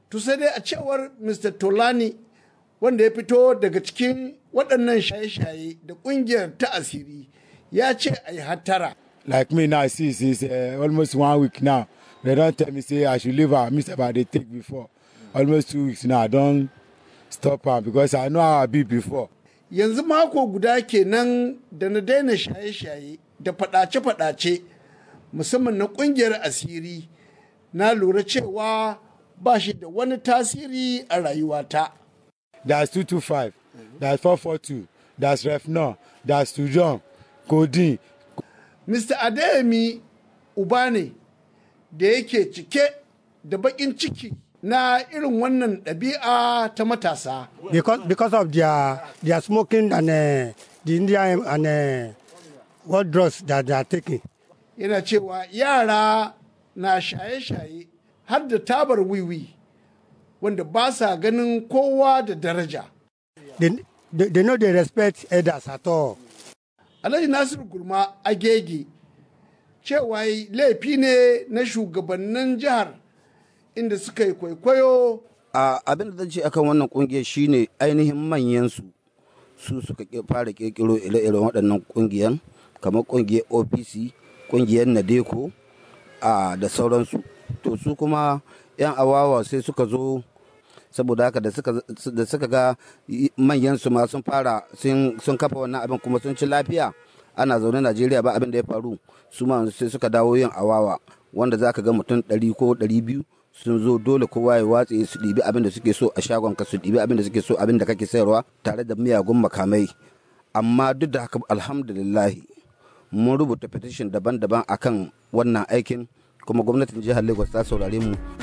To sai dai a cewar Mr. Tolani wanda ya fito daga cikin waɗannan shaye-shaye da ƙungiyar ta asiri ya ce a yi hattara. Like me now, see, since uh, almost one week now, they don't tell me say I should leave her. Me say I dey take before. Almost two weeks now, I don stop her because I know how I be before. Yanzu mako guda kenan da na daina shaye-shaye da faɗace-faɗace musamman na ƙungiyar asiri na lura cewa ba shi da wani tasiri a rayuwata. There's 225, there's 442, there's Refnor, there's Tujon, Codeine. Mr. Adeyemi uba ne da yake cike da baƙin ciki na irin wannan ɗabi'a ta matasa. because because of their their smoking and uh, the Indian and uh, what drugs that they are taking. Yana cewa yara na shaye-shaye har da tabar wiwi wanda ba sa ganin kowa da daraja. They, they, they know they respect elders at all. Alhaji Nasiru Gulma Agege cewa yi laifi ne na shugabannin jihar inda suka yi kwaikwayo a abin da zan ce akan wannan kungiyar shine ainihin manyan su su suka ke- fara kirkiro ire-iren waɗannan kungiyan kamar kungiyar opc kungiyar nadeko a da sauransu to su kuma yan awawa sai suka zo saboda haka da suka da suka ga manyan su ma sun fara sun sun kafa wannan abin kuma sun ci lafiya ana zaune Najeriya ba abin da ya faru su ma sai suka dawo yin awawa wanda zaka ga mutum ɗari ko ɗari biyu sun zo dole kowa ya watse su ɗibi abin da suke so a shagon ka su ɗibi abin da suke so abin da kake sayarwa tare da miyagun makamai amma duk da haka alhamdulillahi mun rubuta petition daban-daban akan wannan aikin kuma gwamnatin jihar lagos ta saurare mu